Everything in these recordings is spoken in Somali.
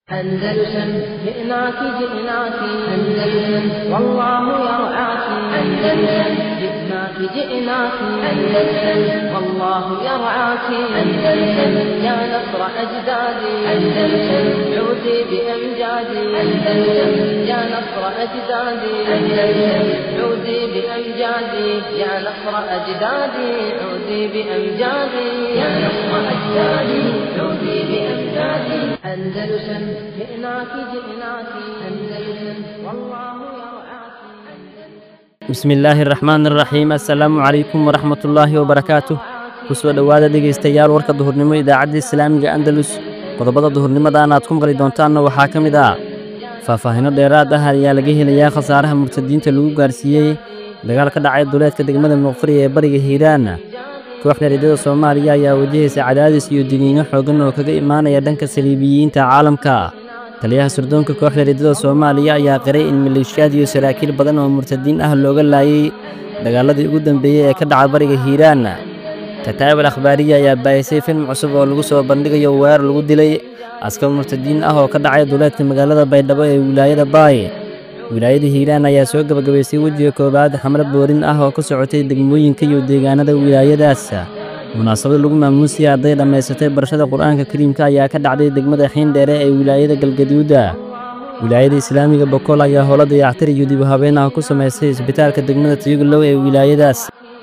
أندلسن جئناك جئناك أندلسن والله يرعاك أندلسن جئناك جئناك أندلسن والله يرعاك أندلسن يا نصر أجدادي أندلسن عودي بأمجادي أندلسن يا نصر أجدادي أندلسن عودي بأمجادي يا نصر أجدادي عودي بأمجادي يا نصر أجدادي عودي بأمجادي أندلسن جئناك جئناك أندلسن والله يرعاك bismi illaahi araxmaan araxiim assalaamu calaykum waraxmatullaahi wabarakaatuh ku soo dhowaada dhegaystayaal warka duhurnimo idaacadda islaamiga andalus qodobada duhurnimadaana aad ku maqli doontaanna waxaa ka mid ah faahfaahinno dheeraad ah ayaa laga helayaa khasaaraha murtadiinta lagu gaarsiiyey dagaal ka dhacay duleedka degmada muqfuri ee bariga hiiraan kooxda riddada soomaaliya ayaa wajahaysa cadaadis iyo digniino xooggan oo kaga imaanaya dhanka saliibiyiinta caalamka taliyaha surdoonka kooxda riddada soomaaliya ayaa qiray in maleeshiyaad iyo saraakiil badan oo murtadiin ah looga laayay dagaaladii ugu dambeeyey ee ka dhaca bariga hiiraan kataa'ib al akhbaariya ayaa baahisay film cusub oo lagu soo bandhigayo weerar lagu dilay askar murtadiin ah oo ka dhacay duleedka magaalada baydhabo ee wilaayada baay wilaayada hiiraan ayaa soo gebagabaysay wejiga koowaad xamle boorin ah oo ka socotay degmooyinka iyo deegaanada wilaayadaas munaasabad lagu maamuusiyay arday dhammaysatay barashada qur-aanka kariimka ayaa ka dhacday degmada xiindheere ee wilaayada galgaduuda wilaayada islaamiga bokool ayaa howlo dayactir iyo dib u habeen ah ku samaysay isbitaalka degmada tiyuglow ee wilaayadaas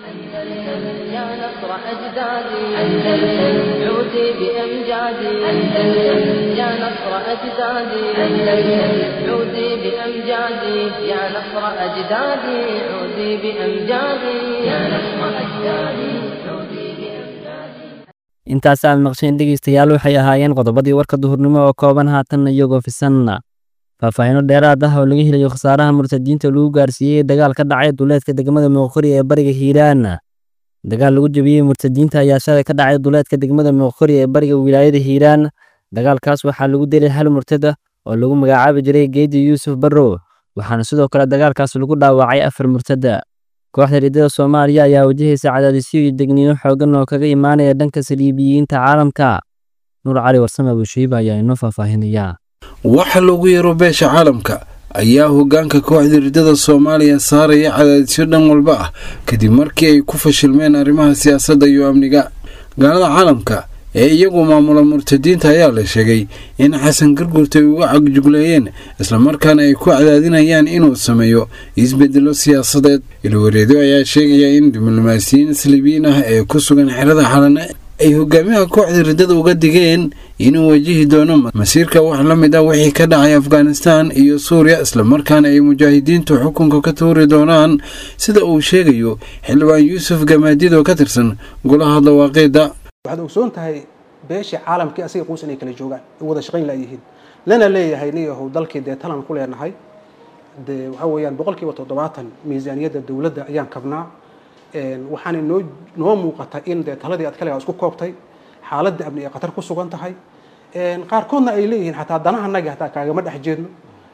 يا نصر أجدادي أندلسن عودي بأمجادي أندلسن يا نصر أجدادي أندلسن عودي بأمجادي يا نصر أجدادي عودي بأمجادي يا نصر أجدادي عودي بأمجادي intaas aad maqsheen dhegaystayaal waxay ahaayeen qodobadii warka duhurnimo oo kooban haatan iyagoo fisanna faahfaahinno dheeraad ah oo laga helayo khasaaraha murtadiinta lagu gaarsiiyey dagaal ka dhacay duleedka degmada muuqori ee bariga hiiraan dagaal lagu jebiyey murtadiinta ayaa shalay ka dhacay duleedka degmada muuqori ee bariga wilaayada hiiraan dagaalkaas waxaa lagu dilay hal murtada oo lagu magacaabi jiray geedi yuusuf barrow waxaana sidoo kale dagaalkaas lagu dhaawacay afar murtada kooxda riddada soomaaliya ayaa wajahaysa cadaadisyo iyo degniino xooggan oo kaga imaanaya dhanka saliibiyiinta caalamka nuur cali warsame abushiiba ayaa inoo faahfaahinaya waxa lagu yaro beesha caalamka ayaa hoggaanka kooxda riddada soomaaliya saaraya cadaadisyo dhan walba ah kadib markii ay ku fashilmeen arrimaha siyaasadda iyo amniga gaalada caalamka ee iyagu maamula murtadiinta ayaa la sheegay in xasan gargurta ay uga cagjugleeyeen islamarkaana ay ku cadaadinayaan inuu sameeyo isbedelo siyaasadeed ilwareedo ayaa sheegaya in diblomaasiyiin saliibiyiin ah ee ku sugan xerada xalane ay hogaamiyaha kooxda riddada uga digeen inuu wajihi doono masiirka wax la mid ah wixii ka dhacay afghanistan iyo suuriya islamarkaana ay mujaahidiintu xukunka ka tuuri doonaan sida uu sheegayo xildhibaan yuusuf gamaadid oo ka tirsan golaha dawaaqiida waxaad ogsoon tahay beeshii caalamkii asiga quus inay kala joogaan ay wada shaqayn laayihiin lana leeyahay niyahow dalkii dee talan ku leenahay dee waxaa weeyaan boqolkiiba toddobaatan miisaaniyadda dowladda ayaan kabnaa waxaana noo noo muuqata in dee taladii aad kaligaa isku koobtay xaaladda amni ay khatar ku sugan tahay qaarkoodna ay leeyihiin xataa danahanagi hataa kaagama dhex jeedno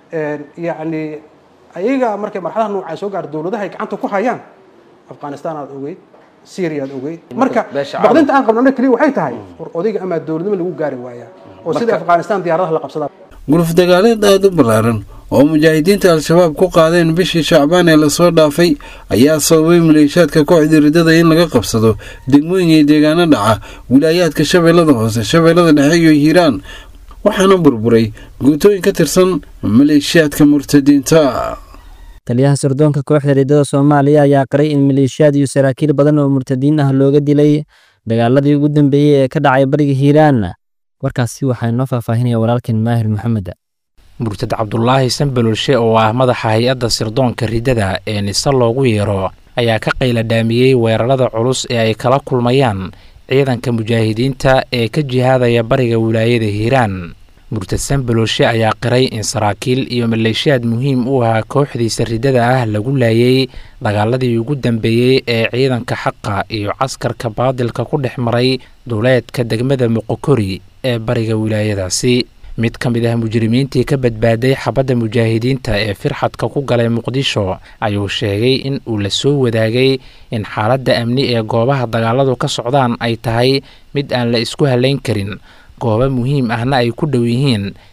yacni ayaga markay marxadaha noocaa soo gaar dowladaha ay gacanta ku hayaan afghanistan aad ogeyd syria aad ogeyd marka baqdinta aan qabno keliya waxay tahay war odayga amaa dowladnimo lagu gaari waayaa oo sida afghanistan diyaaradaha la qabsadaa guluf dagaaleed aada u ballaaran oo mujaahidiinta al-shabaab ku qaadeen bishii shacbaan ee lasoo dhaafay ayaa sababay maleeshiyaadka kooxda riddada in laga qabsado degmooyin iyo deegaano dhaca wilaayaadka shabeellada hoose shabeellada dhexe iyo hiiraan waxaana burburay guutooyin ka tirsan maleeshiyaadka murtadiinta taliyaha sirdoonka kooxda riddada soomaaliya ayaa qiray in maleeshiyaad iyo saraakiil badan oo murtadiin ah looga dilay dagaaladii ugu dambeeyey ee ka dhacay bariga hiiraan warkaasi waxaa inoo faahfaahinaya walaalkeen maahir maxamed murtad cabdulaahi sanbalolshe oo ah madaxa hay-adda sirdoonka riddada ee nise loogu yeero ayaa ka qayladhaamiyey weerarada culus ee ay kala kulmayaan ciidanka mujaahidiinta ee ka jihaadaya bariga wilaayada hiiraan murtad sanbalolshe ayaa qiray in saraakiil iyo maleeshiyaad muhiim u ahaa kooxdiisa riddada ah lagu laayay dagaaladii ugu dambeeyey ee ciidanka xaqa iyo caskarka baadilka ku dhex maray duleedka degmada muqokori ee bariga wilaayadaasi mid ka mid ah mujrimiintii ka badbaaday xabadda mujaahidiinta ee firxadka ku galay muqdisho ayuu sheegay in uu la soo wadaagay in xaaladda amni ee goobaha dagaaladu ka socdaan ay tahay mid aan la isku halayn karin goobo muhiim ahna ay ku dhow yihiin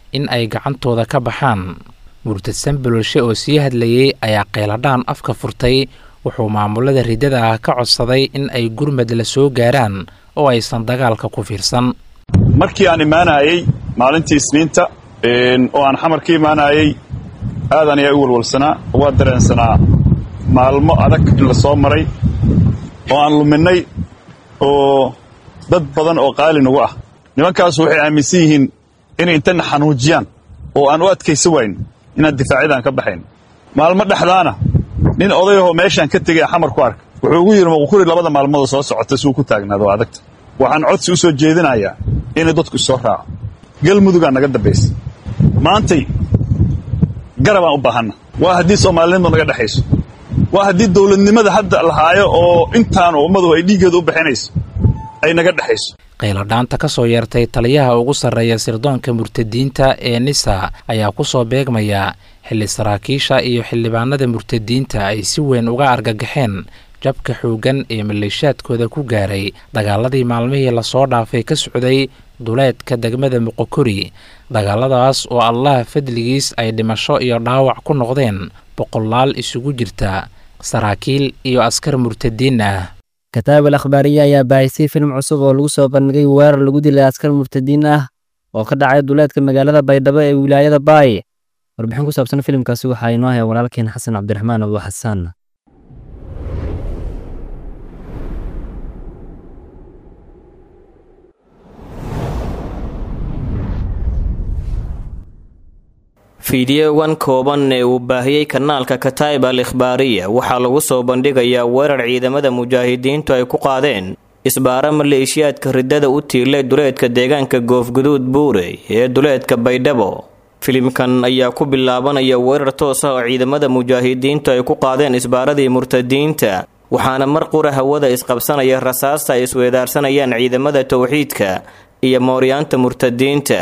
in ay gacantooda ka baxaan murtadsan bololshe oo sii hadlayey ayaa qayladhaan afka furtay wuxuu maamulada riddada ah ka codsaday in ay gurmad la soo gaaraan oo aysan dagaalka ku fiirsan markii aan imaanayey maalintii isniinta oo aan xamar ka imaanayey aadan ayaa u walwalsanaa waa dareensanaa maalmo adag in la soo maray oo aan luminnay oo dad badan oo qaali nagu ah nimankaasu waxay aaminsan yihiin inay intana xanuujiyaan oo aan u adkaysa wayn inaan difaacyadaan ka baxayn maalmo dhexdaana nin odayahoo meeshaan ka tegay xamar ku arka wuxuu ugu yidhi maqukuri labada maalmoodoo soo socota suu ku taagnaado adagta waxaan codsi u soo jeedinayaa inay dadku isoo raaco galmudugaa naga dambaysa maantay garabaan u baahanna waa haddii soomaalinimadu naga dhexayso waa haddii dawladnimada hadda lahaayo oo intaanu ummadu ay dhiiggeeda u bixinayso ay naga dhexayso qayladhaanta ka soo yeertay taliyaha ugu sarreeya sirdoonka murtadiinta ee nisa ayaa ku soo beegmaya xilli saraakiisha iyo xildhibaanada murtadiinta ay si weyn uga argagaxeen jabka xooggan ee maleeshaadkooda ku gaaray dagaaladii maalmihii lasoo dhaafay ka socday duleedka degmada muqokori dagaaladaas oo allah fadligiis ay dhimasho iyo dhaawac ku noqdeen boqolaal isugu jirta saraakiil iyo askar murtadiin ah kataab al akhbaariya ayaa baahisay filim cusub oo lagu soo bandhigay weerar lagu dilay askar murtadiin ah oo ka dhacay duleedka magaalada baydhabo ee wilaayada baay warbixin ku saabsan filimkaasi waxaa inoo haya walaalkeen xasan cabdiraxmaan abu xasaan fiidiyowan kooban ee uu baahiyey kanaalka kataib al ikhbaariya waxaa lagu soo bandhigayaa weerar ciidamada mujaahidiintu ay ku qaadeen isbaara maleeshiyaadka riddada u tiilay duleedka deegaanka goofguduud buure ee duleedka baydhabo filimkan ayaa ku bilaabanaya weerar toos ah oo ciidamada mujaahidiintu ay ku qaadeen isbaaradii murtadiinta waxaana mar qura hawada isqabsanaya rasaasta ay isweedaarsanayaan ciidamada towxiidka iyo mooryaanta murtadiinta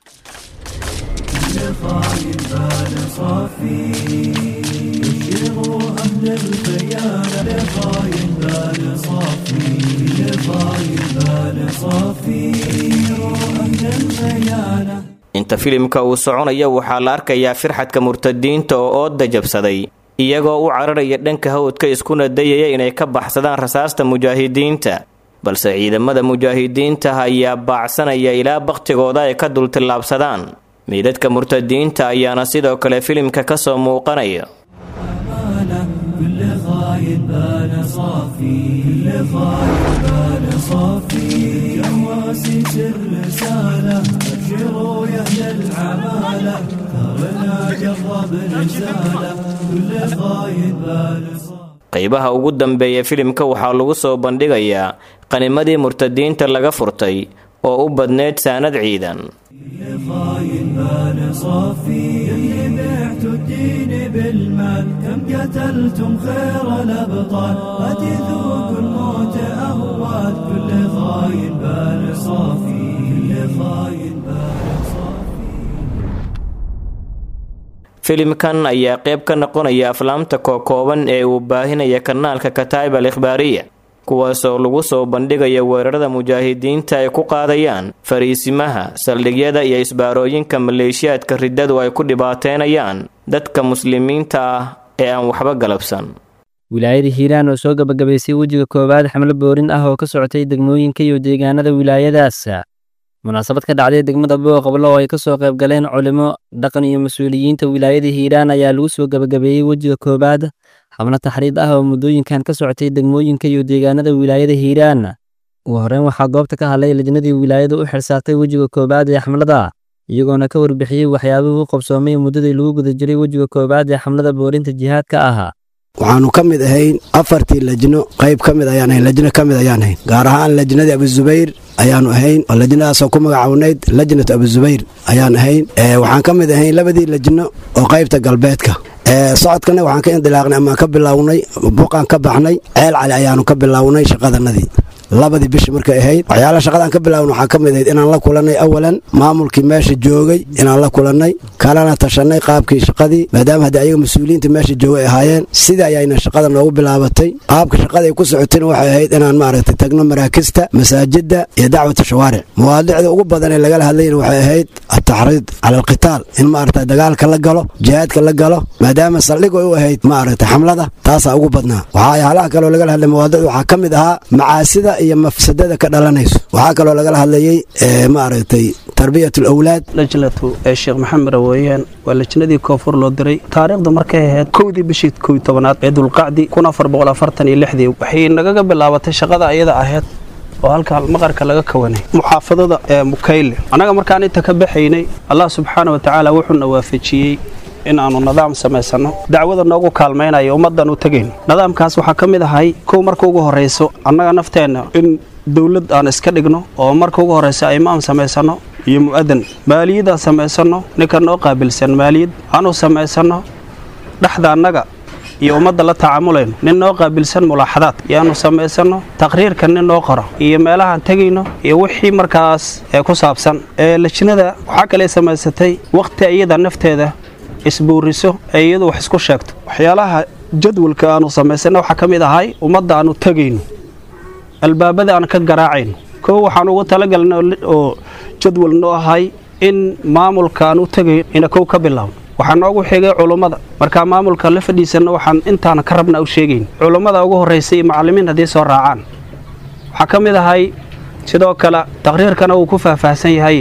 inta filimka uu soconaya waxaa la arkayaa firxadka murtadiinta oo ooda jabsaday iyagoo u cararaya dhanka hawdka iskuna dayaya inay ka baxsadaan rasaasta mujaahidiinta balse ciidamada mujaahidiinta ayaa baacsanaya ilaa bakhtigooda ay ka dultillaabsadaan meydadka murtadiinta ayaana sidoo kale filimka ka soo muuqanaya qaybaha ugu dambeeya filimka waxaa lagu soo bandhigayaa qanimadii murtadiinta laga furtay oo u badneyd saanad ciidan filimkan ayaa qayb ka noqonaya aflaamta kookooban ee uu baahinaya kanaalka kataib al ikhbaariya kuwaasoo lagu soo bandhigaya weerarada mujaahidiinta ay ku qaadayaan fariisimaha saldhigyada iyo isbaarooyinka maleeshiyaadka riddadu ay ku dhibaateynayaan dadka muslimiinta ah ee aan waxba galabsan wilaayada hiiraan oo soo gabagabaysay wejiga koowaad xamlo boorin ah oo ka socotay degmooyinka iyo deegaanada wilaayadaas munaasabad ka dhacday degmada booqablo oo ay ka soo qayb galeen culimo dhaqan iyo mas-uuliyiinta wilaayada hiiraan ayaa lagu soo gabagabeeyey wejiga koowaad xabno taxriid ah oo muddooyinkan ka socotay degmooyinka iyo deegaanada wilaayada hiiraan ugu horreyn waxaa goobta ka hadlay lajnadii wilaayada u xilsaartay wejiga koowaad ee xamlada iyagoona ka warbixiyey waxyaabuhu u qabsoomay muddadii lagu guda jiray wejiga koowaad ee xamlada boorinta jihaadka ahaa waxaanu ka mid ahayn afartii lajno qayb ka mid ayaan ahayn lajno ka mid ayaan ahayn gaar ahaan lajnadii abuzubayr ayaanu ahayn oo lajnadaasoo ku magacawnayd lajnatu abuzubayr ayaan ahayn waxaan ka mid ahayn labadii lajno oo qaybta galbeedka socodkana waxaan ka indilaaqnay amaan ka bilownay buqaan ka baxnay ceel cali ayaanu ka bilownay shaqadanadii labadii bishi markay ahayd waxyaala shaqadaan ka bilaawna waxaa ka mid ahayd inaan la kulannay awalan maamulkii meesha joogay inaan la kulannay kalana tashanay qaabkii shaqadii maadaama haddii ayaga mas-uuliyiinta meesha jooga ay ahaayeen sida ayayna shaqada noogu bilaabatay qaabka shaqada ay ku socotayna waxay ahayd inaan maaragtay tagno maraakista masaajidda iyo dacwata shawaaric mawaadicda ugu badan ee lagala hadlayna waxay ahayd ataxriid cala alqitaal in maaragtay dagaalka la galo jihaadka la galo maadaama saldhig ay u ahayd maaragtay xamlada taasaa ugu badnaa waxaa halaha kaloo lagala hadlay mawaadicda waxaa ka mid ahaa macaasida iyo mafsadada ka dhalanayso waxaa kaloo lagala hadlayey maaragtay tarbiyat alawlaad lajnatu ee sheekh maxamed raweeyaan waa lajnadii koonfur loo diray taariikhdu markay ahayd kowdii bishii kow tobanaad ee dulqacdi kun afar boqol afartan iyo lixdii waxay nagaga bilaabatay shaqada ayada ahayd oo halkaa maqarka laga kawanay muxaafadada ee mukayle annaga markaan inta ka baxaynay allah subxaana wa tacaala wuxuuna waafajiyey in aanu nidaam samaysanno dacwada noogu kaalmaynaya ummaddan u tegayno nidaamkaas waxaa ka mid ahay kow marka ugu horrayso annaga nafteenna in dowlad aan iska dhigno oo marka ugu horraysa imaam samaysanno iyo mu'adan maaliyadaan samaysanno ninka noo qaabilsan maaliyad aanu samaysanno dhexda annaga iyo ummadda la tacaamulayno nin noo qaabilsan mulaaxadaad yaanu samaysanno taqhriirka nin noo qoro iyo meelahaan tegayno iyo wixii markaas ee ku saabsan ee lajnada waxaa kale samaysatay wakhti iyada nafteeda isbuuriso ee iyadu wax isku sheegto waxyaalaha jadwalka aanu samaysana waxaa ka mid ahay ummadda aanu tegayno albaabada aan ka garaacayno kow waxaan ugu talagalna oo jadwal noo ahay in maamulka aan u tegayn ina kow ka bilaabno waxaa noogu xigay culummada markaa maamulka la fadhiisanno waxaan intaana ka rabna u sheegayn culummada ugu horraysa iyo macallimiin haddii soo raacaan waxaa ka mid ahay sidoo kale taqhriirkana uu ku faahfaahsan yahay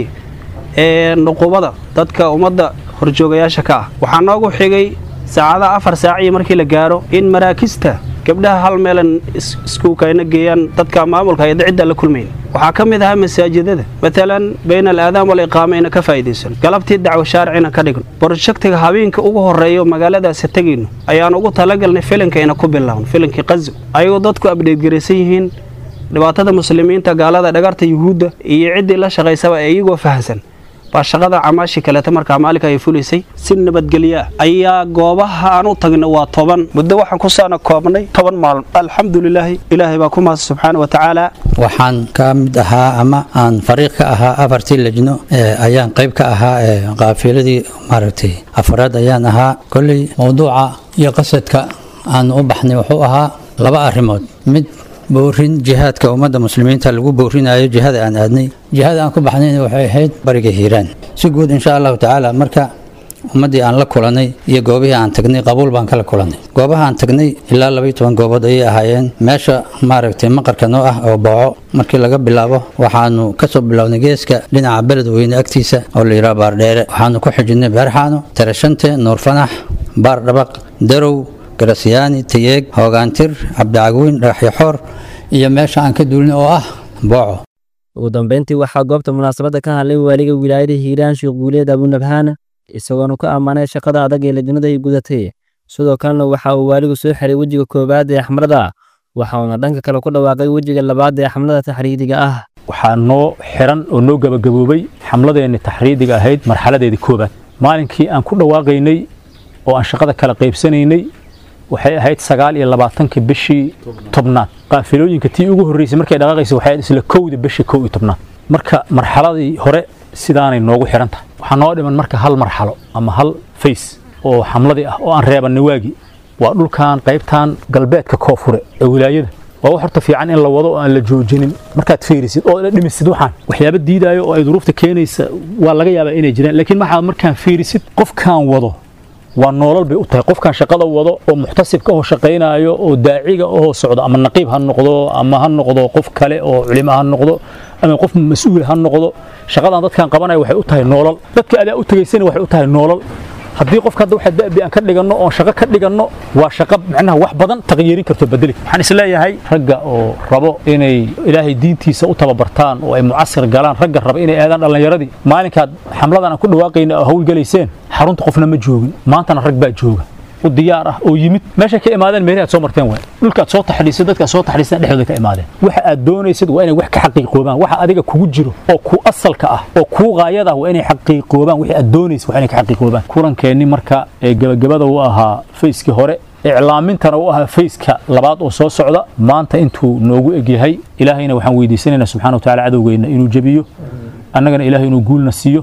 ee nuqubada dadka ummadda horjoogayaasha ka ah waxaa noogu xigay saacadaha afar saaciyo markii la gaaro in maraakista gabdhaha hal meelan iskuukayna geeyaan dadka maamulka ayada cidda la kulmayn waxaa ka mid ahaa masaajidada matalan bayna alaadaan wal iqaama ina ka faa'iidaysan galabtii dacwo shaaricina ka dhigno borojektiga habeenka ugu horreeyo magaaladaasi tegayno ayaan ugu talagalnay filinka ina ku bilaawno filinkii qazo ayagoo dadku abdheedgaraysan yihiin dhibaatada muslimiinta gaalada dhagarta yuhuudda iyo ciddii la shaqaysaba ee iyagoo fahamsan baa shaqada camaashii kaleeta markaa maalinka ay fulaysay si nabadgelyo ah ayaa goobaha aan u tagna waa toban muddo waxaan ku saana koobnay toban maalmo alxamdulilaahi ilaahay baa ku mahad subxaana wa tacaala waxaan ka mid ahaa ama aan fariiq ka ahaa afartii lejno ayaan qayb ka ahaa qaafiladii maaragtay afraad ayaan ahaa kolley mowduuca iyo qasadka aan u baxnay wuxuu ahaa laba arrimood mid boorin jihaadka ummadda muslimiinta lagu boorinayo jihada aan aadnay jihada aan ku baxnayna waxay ahayd bariga hiiraan si guud insha allahu tacaala marka ummaddii aan la kulanay iyo goobihii aan tagnay qabuul baan kala kulanay goobaha aan tagnay ilaa labaiyo toban goobood ayay ahaayeen meesha maaragtay maqarka noo ah oo booco markii laga bilaabo waxaanu kasoo bilownay geeska dhinaca beledweyne agtiisa oo la yidhaha baardheere waxaanu ku xijinay beerxaano tarashante nuurfanax baar dhabaq darow garasyaani tayeeg hoogaantir cabdicagweyn dhagaxyaxoor iyo meesha aan ka duulin oo ah booco ugu dambeyntii waxaa goobta munaasabadda ka hadlay waaliga wilaayada hiiraan sheekh guuleed abunabhaana isagoona ku ammaanay shaqada adag ee lajnada ay gudatay sidoo kalena waxa uu waaligu soo xiray wejiga koowaad ee xamlada waxauna dhanka kale ku dhawaaqay wejiga labaad ee xamlada taxriidiga ah waxaa noo xiran oo noo gabagaboobay xamladeenni taxriidiga ahayd marxaladeedii koowaad maalinkii aan ku dhawaaqaynay oo aan shaqada kala qaybsanaynay waxay ahayd sagaal iyo labaatankii bishii tobnaad qaafilooyinka tii ugu horreysay markay dhaqaaqaysa waxay ahayd isla kowda bishii kow iyo tobnaad marka marxaladii hore sidaanay noogu xiran tahay waxaa noo dhiman marka hal marxalo ama hal fays oo xamladii ah oo aan reebannay waagii waa dhulkan qaybtan galbeedka koonfure ee wilaayada waa wax horta fiican in la wado oo aan la joojinin markaad fiirisid oo la dhimisid waxaan waxyaaba diidaayo oo ay duruufta keenaysa waa laga yaabaa inay jiraan laakiin waxaad markaan fiirisid qofkaan wado waa noolal bay u tahay qofkan shaqada wado oo muxtasibka oo shaqaynaayo oo daaciga oo socdo ama naqiib ha noqdo ama ha noqdo qof kale oo culimo ha noqdo ama qof mas-uul ha noqdo shaqadan dadkan qabanaya waxay u tahay noolal dadka adaa u tegaysana waxay u tahay noolal haddii qofka hadda waxa da'bi aan ka dhiganno oon shaqo ka dhiganno waa shaqo macnaha wax badan taqyiirin karto bedeli waxaan isleeyahay ragga oo rabo inay ilaahay diintiisa u tababartaan oo ay mucasir galaan ragga raba inay aadaan dhallinyaradii maalinkaad xamladan aan ku dhawaaqayna oo hawlgalayseen xarunta qofna ma joogin maantana rag baa jooga u diyaar ah oo yimid meesha ka imaadeen meelaha aad soo marteen waay dhulkaad soo taxdhiisay dadkaad soo taxdhiiseen dhexdooda ka imaadeen waxa aad doonaysid waa inay wax ka xaqiiqoobaan waxa adiga kugu jiro oo ku asalka ah oo kuu qaayada ah waa inay xaqiiqoobaan wixii aad doonaysid waa inay ka xaqiiqoobaan kulankeenni marka ee gabagabada u ahaa fayskii hore iclaamintana u ahaa fayska labaad oo soo socda maanta intuu noogu egyahay ilaahayna waxaan weydiisanaynaa subxana wa tacaala cadowgeenna inuu jebiyo annagana ilaahay inuu guulna siiyo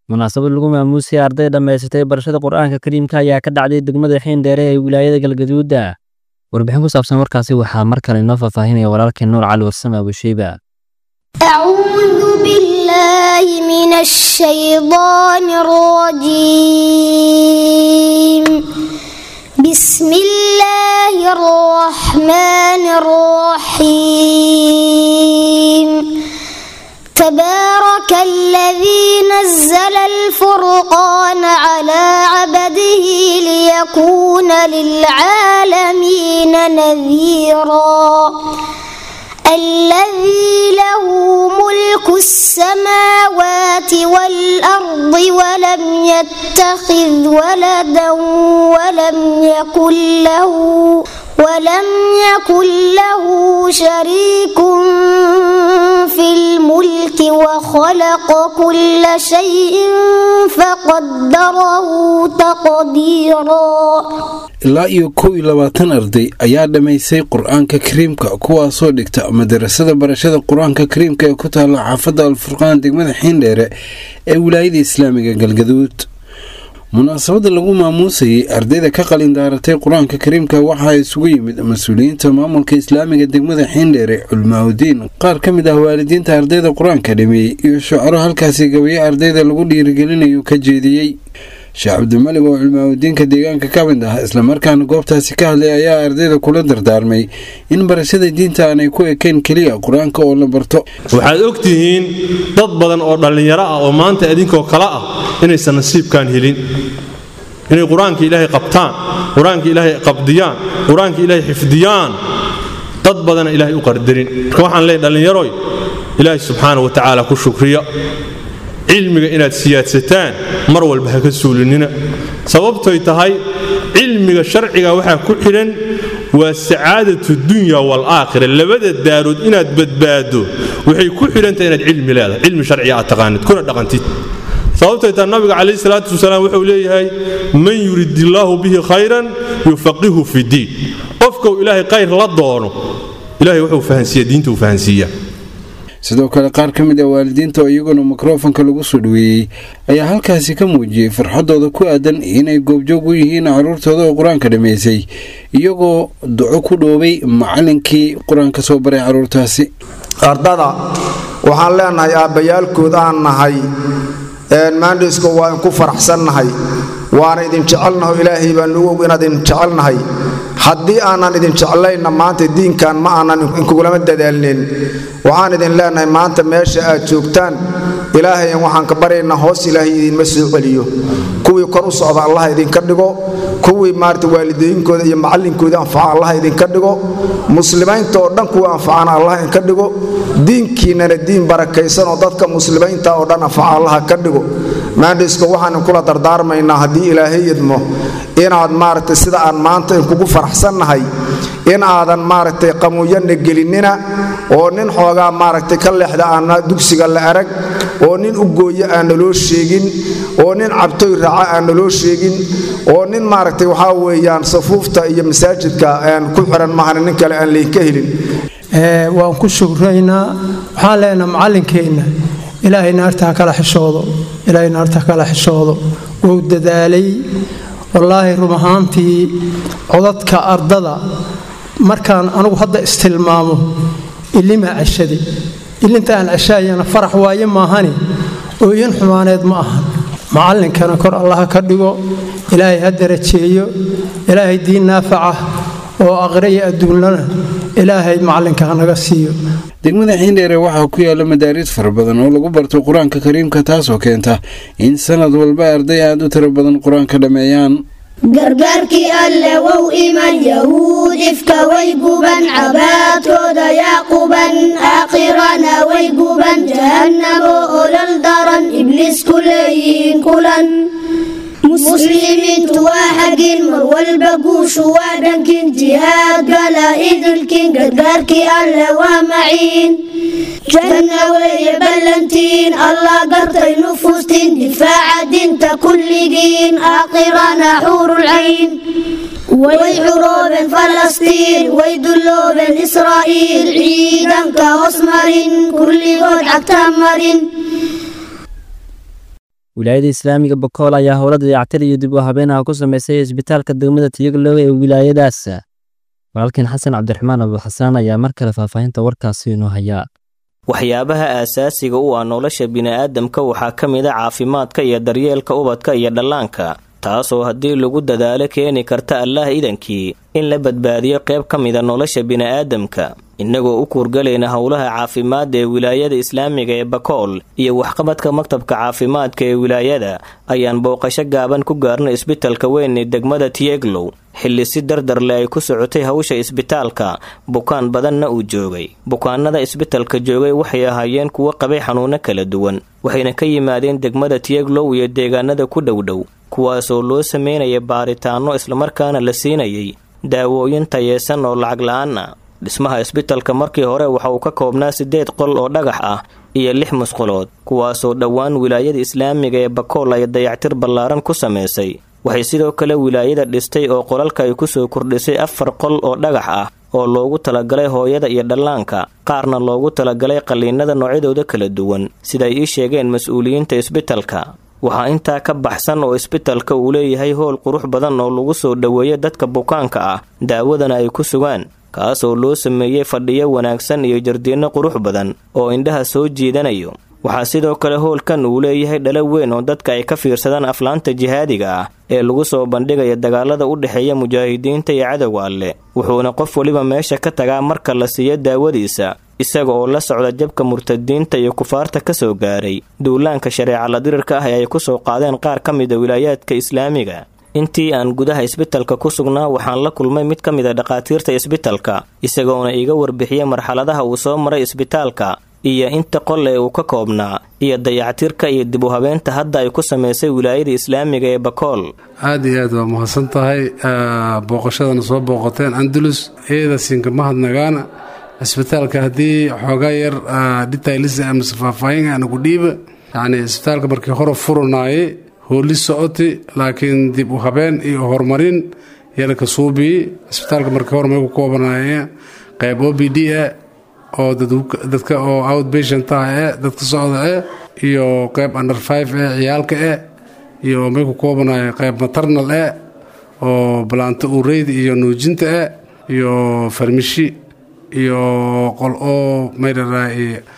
munaasabad lagu maamuusay arday dhammaysatay barashada qur'aanka kariimka ayaa ka dhacday degmada xiindheere ee wilaayada galgaduuda warbixin ku saabsan warkaasi waxaa mar kale inoo faahfaahinaya walaalkeen nuur cali warsame abusheyba أعوذ بالله من الشيطان الرجيم بسم الله الرحمن الرحيم تبارك الذي نزل الفرقان على عبده ليكون للعالمين نذيرا الذي له ملك السماوات والأرض ولم يتخذ ولدا ولم يكن له ولم يكن له شريك في الملك وخلق كل شيء فقدره تقديرا ilaa iyo kow iyo labaatan arday ayaa dhammaysay qur-aanka kariimka kuwaasoo dhigta madarasada barashada qur-aanka kariimka ee ku taalla xaafadda alfurqaan degmada xiindheere ee wilaayada islaamiga galgaduud munaasabadda lagu maamuusayay ardayda ka qalin daaratay qur-aanka kariimka waxaa isugu yimid mas-uuliyiinta maamulka islaamiga degmada xiindheere culmaaudiin qaar ka mid ah waalidiinta ardayda qur-aanka dhameeyey iyo shucaro halkaasi gabayo ardayda lagu dhiirigelinayo ka jeediyey sheekh cabdimalig oo culmaaudiinka deegaanka ka mid ah islamarkaana goobtaasi ka hadlay ayaa ardayda kula dardaarmay in barashada diinta aanay ku ekayn keliya qur-aanka oo la barto waxaad og tihiin dad badan oo dhallinyaro ah oo maanta idinkoo kale ah inaysan nasiibkaan helin inay qur-aanka ilaahay qabtaan qur-aanka ilaahay qabdiyaan qur-aanka ilaahay xifdiyaan dad badana ilaahay u qardarin marka waxaan leeyahy dhallinyaroy ilaahay subxaana wa tacaala ku shukriya cilmiga inaad siyaadsataan mar walba ha ka suulinina sababtoy tahay cilmiga sharciga waxaa ku xidhan waa sacaadatu dunya waalaakhira labada daarood inaad badbaado waxay ku xidhantahay inaad cilmi leedahay cilmi sharciga aad taqaanid kuna dhaqantid sababtay tahay nabiga calayhi salaatu wasalaam wuxuu leeyahay man yurid illaahu bihi khayran yufaqihu fi diin qofkau ilaahay khayr la doono ilahay wuxuu fahansiiya diinta uu fahansiiyaa sidoo kale qaar ka mid ah waalidiinta oo iyaguna mikrofonka lagu soo dhaweeyey ayaa halkaasi ka muujiyey farxadooda ku aadan inay goobjoog u yihiin caruurtooda oo qur-aanka dhammaysay iyagoo duco ku dhoobay macallinkii qur-aanka soo baray caruurtaasi ardada waxaan leenahay aabbayaalkood aan nahay maandhisko waa inku faraxsannahay waana idin jecelnaho ilaahay baa nugu og inaad idin jecelnahay haddii aanan idin jeclayna maanta diinkan ma aanan inkugulama dadaalnin waxaan idin leenahay maanta meesha aad joogtaan ilaahayan waxaan ka baryaynaa hoos ilaahay idinma soo celiyo kuwii kor u socda allah idinka dhigo kuwii maarata waalidooyinkooda iyo macallinkooda anfaca allah idinka dhigo muslimiinta oo dhan kuwa anfacana allah idinka dhigo diinkiinnana diin barakaysan oo dadka muslimiinta oo dhan anfaca allah ka dhigo maandhisko waxaan inkula dardaarmaynaa haddii ilaahay idmo inaad maaragtay sida aan maanta inkugu faraxsannahay in aadan maaragtay qamuuyanna gelinina oo nin xoogaa maaragtay ka leexda aan dugsiga la arag oo nin u gooyo aan naloo sheegin oo nin cabtoy raaca aan naloo sheegin oo nin maaragtay waxaa weeyaan safuufta iyo masaajidka aan ku xiran mahana nin kale aan laynka helin waan ku shugraynaa waxaan leenaha macallinkeenna ilaahay naarta ha kala xishoodo ilaahay naarta ha kala xishoodo wuu dadaalay wallaahi rum ahaantii codadka ardada markaan anugu hadda istilmaamo ilimaa ceshaday ilinta aan ceshaayana farax waaye maahani ooyin xumaaneed ma ahan macallinkana kor allaha ka dhigo ilaahay ha darajeeyo ilaahay diin naafaca oo aqriya adduunnana ilaahay macallinka hanaga siiyo degmada xiindheere waxaa ku yaala madaaris fara badan oo lagu barto qur-aanka kariimka taasoo keenta in sanad walba arday aad u tiro badan qur-aanka dhammeeyaan gargaarkii alle wow iman yahuud ifka way guban cabaadkooda yaa quban aakhirana way guban jahannamo olol daran ibliis ku leeyihiin kulan muslimiintu waa xagin mar walba guushu waa dhankin jihaad gala idilkin gargaarkii alle waa maciin janna weeye ballantiin allah gartay nufuustiin difaaca dinta kulligiin aakhirana xuurulcayn way xuroobeen falastiin way dulloobeen israa'iil ciidanka hoos marin kulligood cagta marin wilaayada islaamiga bakool ayaa howla dayactir iyo dib u habeenaha ku samaysay isbitaalka degmada tiyaglow ee wilaayadaas walaalkiin xasan cabdiraxmaan abuxasaan ayaa mar kale faahfaahinta warkaasi inoo hayaa waxyaabaha aasaasiga u ah nolosha bini'aadamka waxaa ka mid a caafimaadka iyo daryeelka ubadka iyo dhallaanka taasoo haddii lagu dadaalo keeni karta allaah idankii in la badbaadiyo qayb ka mida nolosha bini'aadamka innagoo u kuurgalayna howlaha caafimaadda ee wilaayada islaamiga ee bakool iyo waxqabadka maktabka caafimaadka ee wilaayada ayaan booqasho gaaban ku gaarnay isbitalka weyn ee degmada tieglow xilli si dardarle ay ku socotay hawsha isbitaalka bukaan badanna uu joogay bukaanada isbitalka joogay waxay ahaayeen kuwo qabay xanuuno kala duwan waxayna ka yimaadeen degmada tieglow iyo deegaanada ku dhowdhow kuwaasoo loo sameynaya baaritaanno islamarkaana la siinayay daawooyin tayeesan oo lacag la-aan ah dhismaha isbitalka markii hore waxa uu ka koobnaa siddeed qol oo dhagax ah iyo lix musqulood kuwaasoo dhowaan wilaayada islaamiga ee bakool ay dayactir ballaaran ku samaysay waxay sidoo kale wilaayada dhistay oo qolalka ay ku soo kordhisay afar qol oo dhagax ah oo loogu talagalay hooyada iyo dhallaanka qaarna loogu talagalay qalliinada noocyadooda kala duwan sidaay ii sheegeen mas-uuliyiinta isbitalka waxaa intaa ka baxsan oo isbitalka uu leeyahay howl qurux badan oo lagu soo dhoweeyo dadka bukaanka ah daawadana ay ku sugaan kaasoo loo sameeyey fadhiyo wanaagsan iyo jardiinno qurux badan oo indhaha soo jiidanayo waxaa sidoo kale howlkan uu leeyahay dhalo weyn oo dadka ay ka fiirsadaan aflaanta jihaadiga ah ee lagu soo bandhigaya dagaalada u dhexeeya mujaahidiinta iyo cadowga alleh wuxuuna qof weliba meesha ka tagaa marka la siiyo daawadiisa isaga oo la socda jabka murtadiinta iyo kufaarta ka soo gaaray duulaanka shareeca la dirirka ah ee ay ku soo qaadeen qaar ka mida wilaayaadka islaamiga intii aan gudaha isbitalka ku sugnaa waxaan la kulmay mid ka mid a dhakhaatiirta isbitalka isagoona iiga warbixiyey marxaladaha uu soo maray isbitaalka iyo inta qol ee uu ka koobnaa iyo dayactirka iyo dib u habeenta hadda ay ku samaysay wilaayada islaamiga ee bakool aad iyo aad waa mahadsan tahay booqashadana soo booqoteen andalus eeda siinka mahadnagaana isbitaalka haddii xoogaa yar dhitaylis amase faahfaahin ana ku dhiiba yacni isbitaalka markii hore furanaaye hooli socoti laakiin dib u habeen iyo horumarin yalaka suubii isbitaalka markii hore may ku koobanaye qayb o b d e oo dadka oo outpatient ah e dadka socda e iyo qayb under five e ciyaalka e iyo may ku koobanaye qayb maternal e oo balaanto ureyd iyo nuujinta e iyo farmishi iyo qol oo maydharaa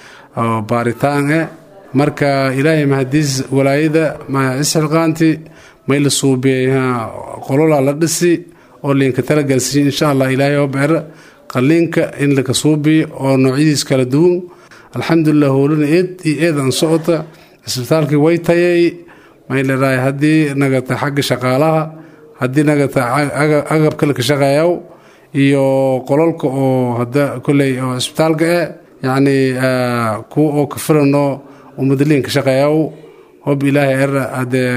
baaritaan e marka ilaahay mahadiis walaayada isxilqaanti may la suubiyey qolola la dhisi oo liinka talagalsiiy insha allah ilaahay oo beera qalliinka in laka suubiyo oo noocyadiis kala duwan alxamdulilah howlana eed iyo eed aan socota isbitaalkii way tayay may leedahay haddii nagata xagga shaqaalaha haddii nagata agabka laka shaqeeyaw iyo qolalka oo hada koley oo isbitaalka eh yacni kuwa oo ka filanoo umadaliinka shaqeeyaw hob ilaahay era hadee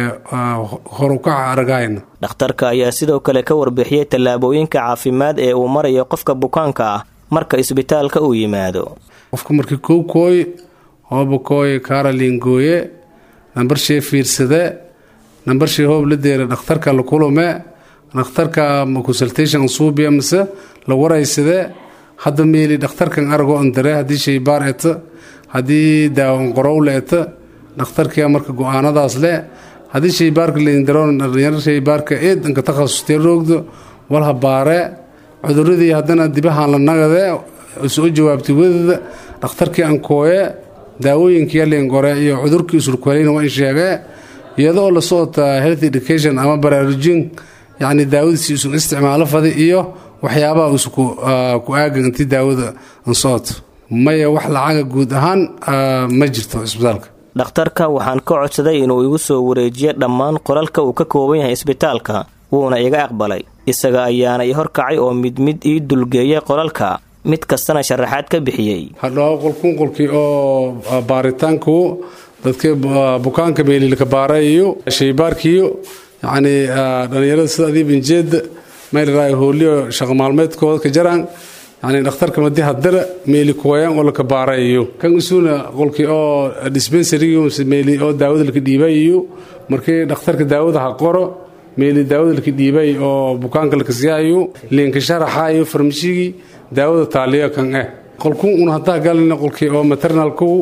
horukaca aragahayna dhakhtarka ayaa sidoo kale ka warbixiyey tallaabooyinka caafimaad ee uu marayo qofka bukaanka ah marka isbitaalka uu yimaado qofka markii kow kooy hooba kooy karolin gooye nambarshee fiirsade nambarshee hoob la deera dhakhtarka la kulume dhakhtarka ma consultation suubiya mase la waraysade hadda meeli dhakhtarkan arago ondare haddii shaybaar eta haddii daawan qorowle eta dhakhtarkia marka go-aanadaas le haddii shaybaarka laindaroon dhalinyaro shaybaarka eedanka takhasustee roogdo walha baare cuduradii haddana dibahaan la nagade soo jawaabtay wadada dhakhtarkii ankooye daawooyinkii liingore iyo cudurkii usulkulayna waa in sheegee iyadoo la socota health education ama baraarujin yacni daawadiisi isun isticmaalo fadi iyo waxyaabaha usu ku aagan intii daawada ansooto maya wax lacaga guud ahaan ma jirto isbitaalka dhakhtarka waxaan ka codsaday inuu igu soo wareejiyo dhammaan qolalka uu ka kooban yahay isbitaalka wuuna iga aqbalay isaga ayaana i horkacay oo mid mid ii dulgeeyay qolalka mid kastana sharaxaad ka bixiyey hadhao qolkun qolkii oo baaritaanku dadkii bukaanka meelilka baarayiyo shaybaarkiyo yacni dhallinyarada sida adiibanjeeda maylaraa hooliyo shaqo maalmeedkooda ka jaraan yani dhakhtarka madi hadara meeli kuwayaan oo laka baarayiyo kan isuuna qolkii oo dispensariga meeli oo daawada laka dhiibayiyo markii dhakhtarka daawada ha qoro meeli daawada laka dhiibay oo bukaanka laka siyaayo liinka sharaxaayo farmashigii daawada taaliyo kan eh qolkun un hadaa galina qolkii oo maternalku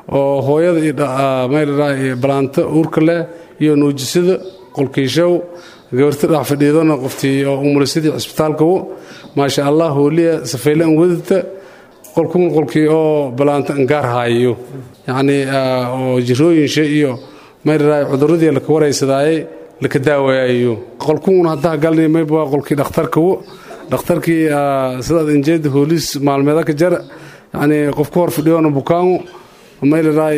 oo hooyada iyo balaanta uurka leh iyo nuujisada qolkiishow gabarta dhax fadhiidona qoftii oo umulisadii cisbitaalkawo maasha allah hooliya safeyle an wadata qolkun qolkii oo balaanta angaar haayo yacnii oo jirooyinsha iyo mayraray cuduradii laka waraysadaaye laka daawaayo qolkun haddaa galnay mayba waa qolkii dhakhtarkawo dhakhtarkii sidaad injeeda hoolis maalmeeda ka jara yacnii qof ka hor fadhiyoona bukaangu mayraray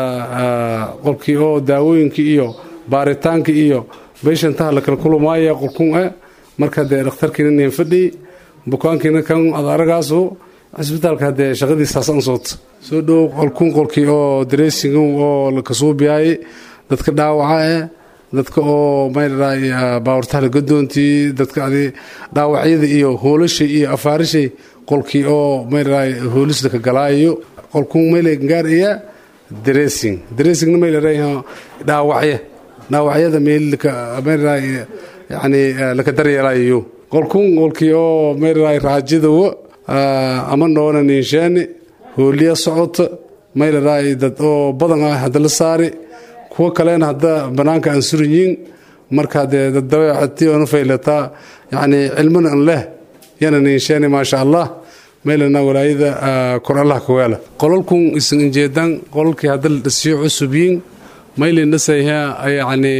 qolkii oo daawooyinkii iyo baaritaankii iyo beyshantaha lakala kulamaaya qolkun e marka dee dhakhtarkiina nin fadhiy bukaankiina kan ad aragaasu cisbitaalka haddee shaqadiisaas an soota soo dhow qolkun qolkii oo dareesing oo lakasuubiyaay dadka dhaawaca eh dadka oo mayraray baawurtahala gadoontii dadka adi dhaawacyada iyo hoolashay iyo afaarishay qolkii oo mayraray hoolis laka galaayo qolkun mayle gaar iya dareesing dareesingna maylaray dhaawacye dhaawacyada meelmayraray yani laka daryeelayo qolkun qolkii oo mayraray raajadawo ama noona ninshaani hooliya socota maylaray dad oo badan ah hadda la saari kuwo kalena hadda bannaanka aan suranyiin marka dee dad dabeecati oona faylataa yacni cilmana an leh yana ninshaani maasha allah maylana walaayada kor allah ka weela qolalkun isan injeedan qolalkii hadda la dhasiyo cusubyiin maylinasayha yacni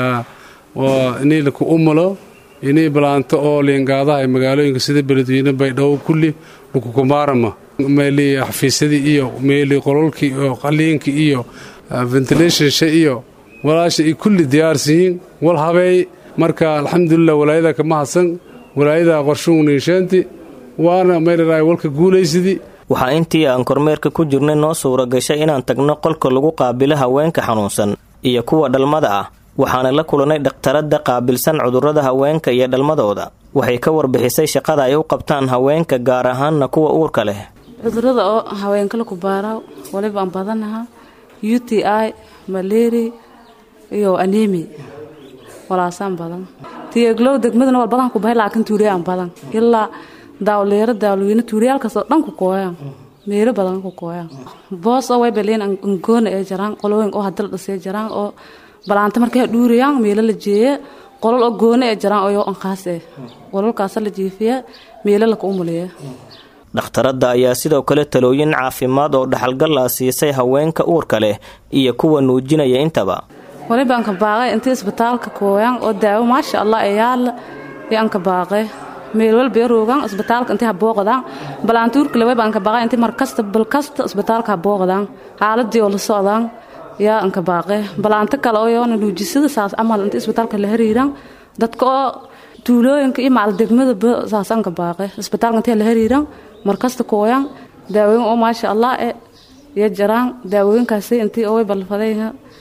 inay laku umulo inay balaanto oo liingaadaha magaalooyinka sida beledweyne baydhabo kulli lakukumaarama meeli xafiisyadii iyo meeli qolalkii oo qaliinkii iyo ventilationsha iyo walaasha ay kulli diyaarsiyiin wal habeey marka alxamdulilah walaayada kama hadsan walaayada qorshuhu ninshaanti waana mayraray walka guulaysidii waxaa intii aan kormeerka ku jirnay noo suura gashay inaan tagno qolka lagu qaabilo haweenka xanuunsan iyo kuwa dhalmada ah waxaana la kulanay dhakhtaradda qaabilsan cudurrada haweenka iyo dhalmadooda waxay ka warbixisay shaqada ay u qabtaan haweenka gaar ahaanna kuwa uurka leh cudurada oo haweenkala ku baara waliba aan badanaha u t i maleri iyo anemi walaasaan badan tiyeglow degmadana wal badan ku bahay laakiin tuuriyaan badan ilaa daawleero daawlweyne tuuriyaalkaasoo dhan ku kooyaan meelo badan ku kooyaan boos oo way baliin angoona ee jaraan qolooyin oo hadal dhasee jaraan oo balaanta markay dhuuriyaan meelo la jeeye qolol oo goona ee jaraan oo anqaas eh qololkaasa la jiifiya meelo laka umuliya dhakhtaradda ayaa sidoo kale talooyin caafimaad oo dhaxalgal ah siisay haweenka uurka leh iyo kuwa nuujinaya intaba waliba anka baaqay intii isbitaalka kooyaan oo daawo maasha allah ee yaalla iyo anka baaqay meel walba roogaan isbitaalka intii ha booqdaan balaanta uurka le wayba anka baaqay intii markasta balkasta isbitaalka ha booqdaan xaaladii oo la socdaan yaa anka baaqay balaanto kale oo yoona nuujisada saas camal intii isbitaalka la hariiraan dadka oo tuulooyinka iyo macal degmadaba saas anka baaqay isbitaalka intii la hariiraan markasta kooyaan daawooyin oo maasha allah e iyo jaraan daawooyinkaasi intii oo way balfaday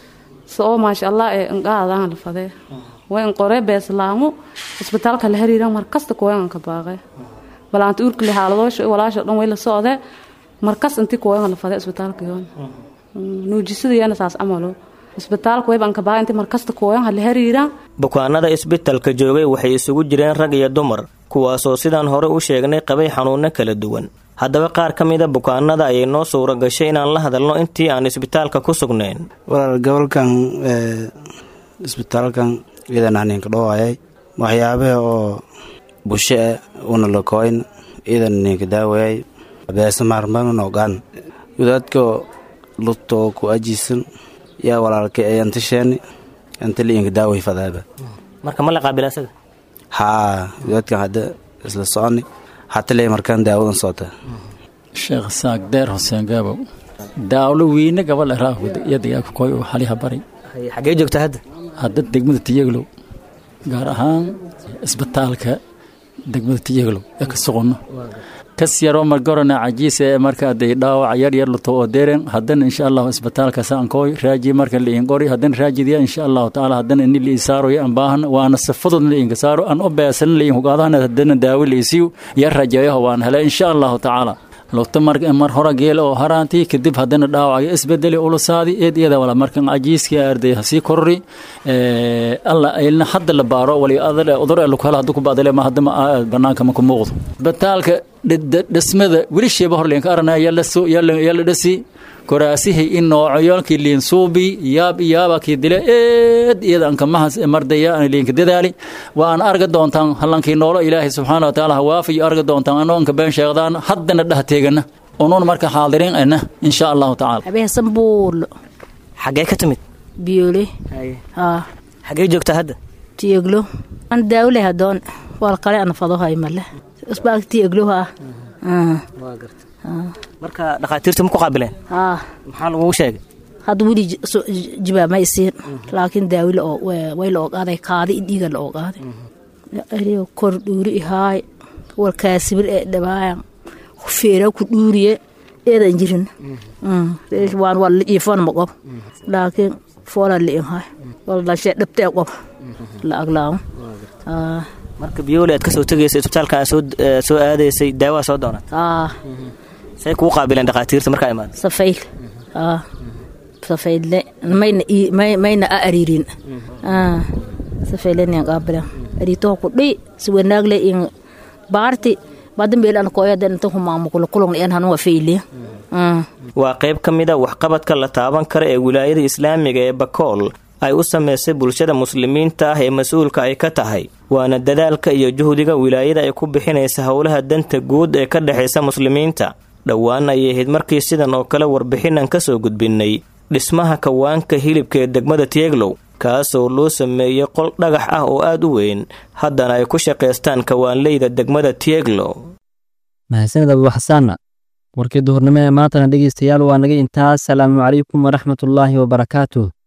se oo maasha allah ee inqaadaan lafadee way inqoree beeslaamo isbitaalka la hariiraan markasta kooyaan anka baaqay balaanta uurka le xaaladoosha walaasha dhan way la socdee markas intii kooyaan lafadee isbitaalka yoon nuujisadayana saas camalo isbitaalka wayba anka baaqay intii markasta kooyaan ha la hariiraan bukaanada isbitalka joogay waxay isugu jireen rag iyo dumar kuwaasoo sidaan hore u sheegnay qabay xanuunno kala duwan haddaba qaar ka mida bukaanada ayay noo suura gashay inaan la hadalno intii aan isbitaalka ku sugnayn walaal gobolkan isbitaalkan iidan aninka dhowayay waxyaabaha oo bushe e una lakoyn iidan ninka daawayay beesa maarmanun ogaan wadaadka lutoo ku ajiisan yaa walaalka ee antasheeni antaliinka daaway fadaaba marka ma la qaabila asaga haa wadaadkan hadda isla soconi hataley markaan daawadan soota sheekh saaq deer xuseen gaabow daawlo wiine gabal raahud iyo dagaalka koy oo xaliha bari xagee joogta hadda hadda degmada tiyaglow gaar ahaan isbitaalka degmada tiyaglow ee ka soqono kas yaroo margorona cajiise ee marka aday dhaawac yar yar luto oo deren haddana insha allahu isbitaalka saankooy raaji marka liin qori haddana raajidiya insha allahu tacaala haddana ini liin saaro yo an baahan waana sifadod liinka saaro an u beesan liin hugaadahana haddana daawo liisiyo yar rajayaho waan hele insha allahu tacaala lugta mar hora geel oo haraantii kadib haddana dhaawacayo isbedeli ulusaadi eed iyada wala markan cajiiskii arday hasii korori alla ilna hadda la baaro wali udur ee lukhel hadda ku badale ma hadda banaanka ma ku muuqdo isbitaalka dhismada weli sheeba horleenka arana yala dhasi koraasihii in noocoyoonkii liinsuubi yaab iyaabakii dile eed iyada ankamahaas mardaya aan liinka dadaali waa aan arga doontaan hallankii noolo ilaahay subxaana wa tacaala hawaafiyo arga doontaan anoo anka been sheegdaan haddana dhah teegana unuun marka xaadirin ana insha allahu tacaala habeesan buulo xaggee ka timid biyoole haa xaggee joogtaa hadda tieglo an daawle hadoon wal kale an fadohay male usbaak tieglo haa marka dhakhaatiirta ma ku qaabileen haa maxaa lagugu sheegay hadda weli jibaa ma isiin laakiin daawi la way la ogaaday kaadi dhiiga la ogaaday ariyo kor dhuuri ihaay warkaasibir ee dhawaayan feera ku dhuuriye eedan jirin waan waa la iifan ma qob laakiin foola liin hay wala dhashee dhabtee qob la aglaawo marka biyoole aad ka soo tegaysa isbitaalka aad soo soo aadaysay daawaa soo doonat aa say kugu qaabileen dhakhaatiirta markaa imaada safayl aa safayle mayna mayna a ariirin aa safaylenan qaabilan ariitoha ku dhi si wanaagle in baarti badambeel an koyadan inta humaamukulo kulong en hanwa fayliya waa qayb ka mid a waxqabadka la taaban kara ee wilaayada islaamiga ee bakool ay u samaysay bulshada muslimiinta ah ee mas-uulka ay ka tahay waana dadaalka iyo juhdiga wilaayada ay ku bixinaysa howlaha danta guud ee ka dhexaysa muslimiinta dhowaan ayay ahayd markii sidan oo kale warbixinaan ka soo gudbinnay dhismaha kawaanka hilibka ee degmada tieglow kaasoo loo sameeyey qol dhagax ah oo aad u weyn haddana ay ku shaqaystaan kawaanleyda degmada tieglow mahadsanid abuuxasaanna warkii duhurnimo ee maantana dhegaystayaal waa naga intaas salaamu calaykum waraxmatullaahi wabarakaatuh